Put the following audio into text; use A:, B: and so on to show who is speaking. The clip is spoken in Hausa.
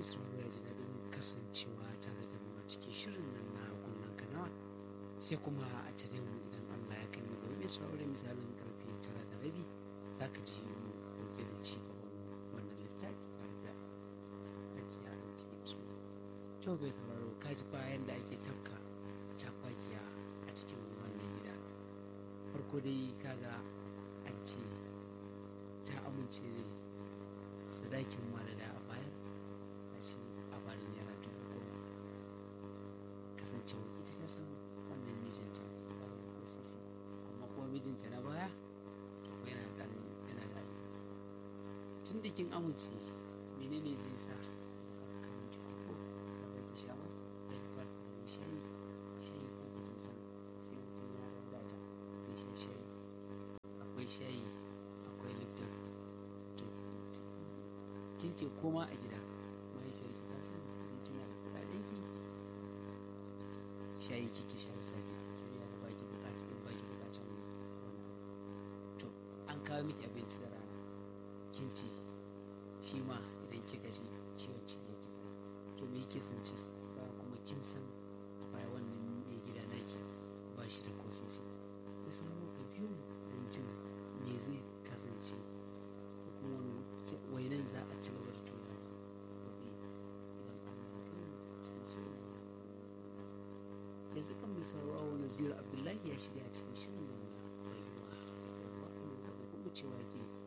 A: mai sauraro ya ji daɗin kasancewa tare da mu a cikin shirin nan na kunnen kanawa sai kuma a tare mu idan Allah ya kai mu gobe mai sauraro da misalin karfe tara da rabi za ka ji mu ɗauke da ci gaban wannan littafi tare da ajiya da cikin su. To bai sauraro ka ji bayan da ake tafka cafakiya a cikin wannan gida. Farko dai kaga an ce ta amince sadakin malada a bayar a shi a bada naira dubu goma kasancewa ita ta san wannan mijinta ba da ko sisi amma kuma mijinta na baya to ko yana da yana da arziki tun da kin amince menene zai sa kamar ki ko da ba ki sha ba da ki fara da shayi shayi ko kin san sai mutum ya wadata zai sha shayi akwai shayi akwai lipton to kin ce koma a gida mahaifiyar ki ta san in kina da kuɗaɗen ki shayi kike sha da safe sai ya ba ki buƙata in ba ki buƙatan wani to an kawo miki abinci da rana kin ce shi ma idan kika ci ciwon ciki yake sa to me yake son ci ba kuma kin san a baya wannan mai gida naki ba shi da ko sisi ya samu ka biyu don jin me zai kasance ko kuma wani wainan za a ci gaba da tura gobe idan Allah ya kai mu cikin shirin yanzu kan mai sauraro wani zira abdullahi ya shirya cikin shirin nan na rayuwa da kuma kuma cewa ke